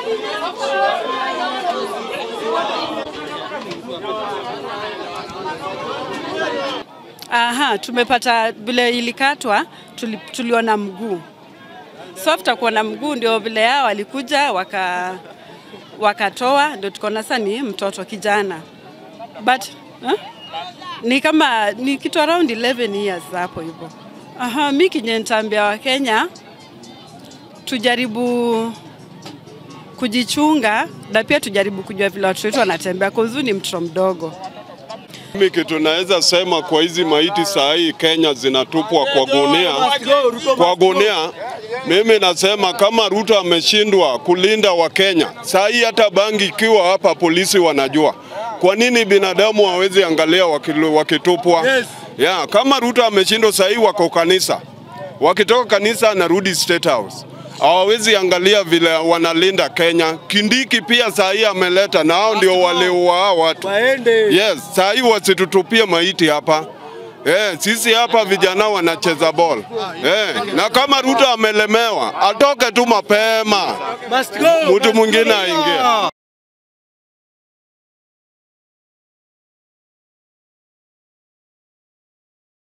Aha, tumepata vile ilikatwa, tuli, tuliona mguu. So after kuona mguu ndio vile yao walikuja waka wakatoa, ndio tukaona sasa ni mtoto kijana but huh? ni kama ni kitu around 11 years hapo hivyo. Aha, mi kenye nitaambia Wakenya tujaribu kujichunga na pia tujaribu kujua vile watoto wetu wanatembea, kwa ni mtoto mdogo. Mimi kitu naweza sema kwa hizi maiti saa hii Kenya zinatupwa kwa gunia, kwa gunia. Mimi nasema kama Ruto ameshindwa kulinda Wakenya, saa hii hata bangi ikiwa hapa polisi wanajua. Kwa nini binadamu hawezi angalia wakilu- wakitupwa? Yeah, kama Ruto ameshindwa saa hii wako kanisa, wakitoka kanisa anarudi State House hawawezi angalia vile wanalinda Kenya. Kindiki pia saa hii ameleta na hao ndio waliua hao watu. Yes, saa hii wasitutupie maiti hapa. Eh, sisi hapa vijana wanacheza ball. Eh, na kama Ruto amelemewa atoke tu mapema, mtu mwingine aingie.